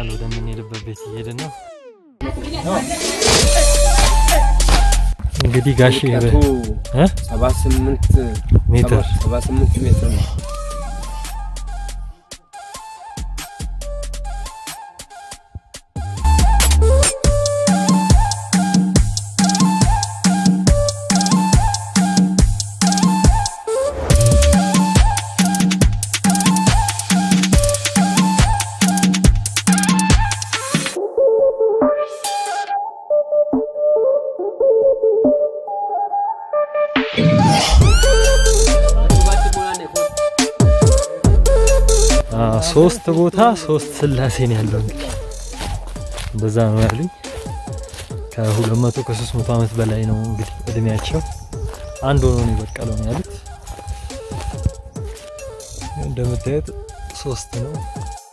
ይቀጥላል። ወደምንሄድበት ቤት እየሄድን ነው። እንግዲህ ጋሼ ርቀቱ እ? ሰባ ስምንት ሜትር ሰባ ስምንት ሜትር ነው። አ፣ ሶስት ቦታ ሶስት ስላሴ ነው ያለው። እንግዲህ እንደዛ ነው ያሉኝ። ከሁለት መቶ ከሶስት መቶ ዓመት በላይ ነው እንግዲህ እድሜያቸው አንድ ሆኖ ነው የበቀለው ነው ያሉት። እንደምታዩት ሶስት ነው።